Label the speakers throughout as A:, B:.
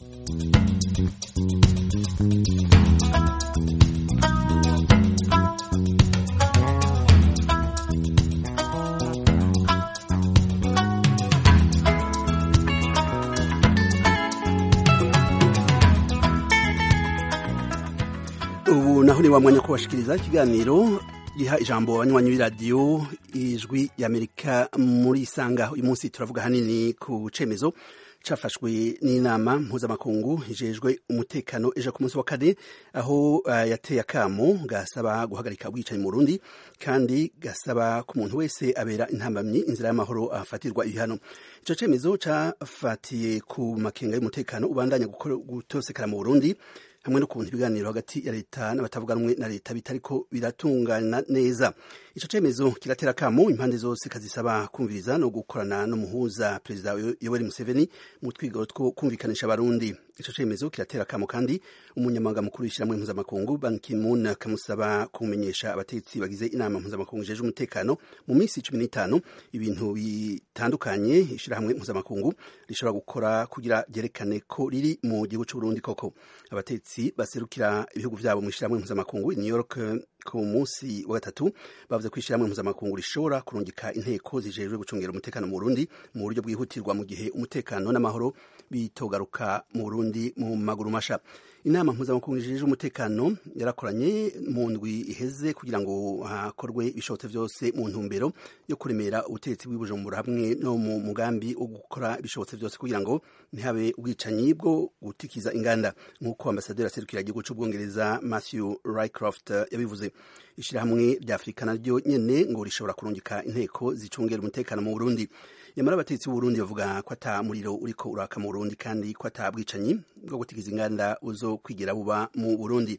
A: ubu naho ni wa mwanya ko bashikiriza ikiganiro giha ijambo abanywanyi b'iradiyo ijwi y'amerika muri isanga uyu munsi turavuga hanini ku cemezo cafashwe n'inama mpuzamakungu ijejwe umutekano ejo ku munsi wa kane aho uh, yateye akamo gasaba guhagarika ubwicanyi mu Burundi kandi gasaba ku muntu wese abera intambamyi inzira y'amahoro afatirwa ibihano ico cemezo cafatiye ku makenga y'umutekano ubandanya gutosekara mu Burundi hamwe no kuntu ibiganiro hagati ya leta n'abatavuga rumwe na leta bitariko biratungana neza ico cemezo kiratera kamo impande zose kazisaba kumviriza no gukorana n'umuhuza perezida Yoweri Museveni mu twigoro two kumvikanisha abarundi ico cemezo kiratera kamo kandi umunyamabanga mukuru w'ishyirahamwe mpuzamakungu Ban Ki-moon kamusaba kumenyesha abategetsi bagize inama mpuzamakungu ijeje umutekano mu minsi cumi n'itanu ibintu bitandukanye ishyirahamwe mpuzamakungu rishobora gukora kugira ryerekane ko riri mu gihugu c'Uburundi koko abategetsi baserukira ibihugu vyabo mu ishyirahamwe mpuzamakungu i New York ku munsi wa gatatu bavuze ko ishyirahamwe mpuzamakungu rishobora kurungika inteko zijejwe gucungera umutekano mu Burundi mu buryo bwihutirwa mu gihe umutekano n'amahoro bitogaruka mu Burundi mu maguru masha inama mpuzamakungu ijejwe umutekano yarakoranye mu ndwi iheze kugira ngo hakorwe ibishobotse vyose mu ntumbero yo kuremera ubutegetsi bw'ibujumbura hamwe no mu mugambi wo gukora ibishobotse vyose kugira ngo ntihabe ubwicanyi bwo gutikiza inganda nk'uko ambasaderi aserukira igihugu c'ubwongereza Matthew Rycroft yabivuze ishirahamwe rya Afurika naryo nyene ngo rishobora kurungika inteko zicungera umutekano mu Burundi nyamara abategetsi b'Uburundi bavuga ko ata muriro uriko uraka mu Burundi kandi ko ata bwicanyi bwo gutikiza inganda uzo kwigira buba mu Burundi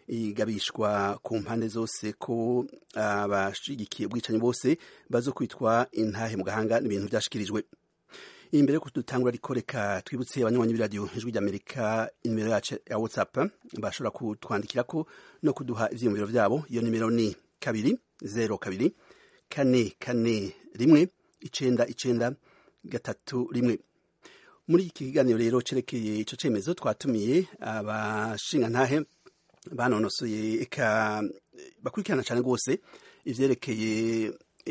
A: igabishwa ku mpande zose ko abashigikiye ubwicanyi bose bazo kwitwa intahe mu gahanga n'ibintu vyashikirijwe imbere yo dutangura ariko reka twibutse abanywanyi b'iradiyo ijwi ry'amerika inimero yacu ya whatsapp bashobora kutwandikirako no kuduha ivyiyumviro vyabo iyo nimero ni kabiri zero kabiri kane kane rimwe icenda icenda gatatu rimwe muri iki kiganiro rero cerekeye ico cemezo twatumiye abashingantahe banonosoye eka bakurikirana cane rwose ivyerekeye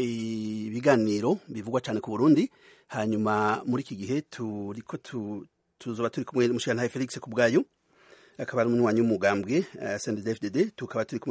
A: ibiganiro bivugwa cane ku Burundi hanyuma muri iki gihe turiko tuzoba turi kumwe n'umushingantahe Felix Kubwayo akaba ari umunywanyi w'umugambwe uh, CNDD-FDD tukaba turi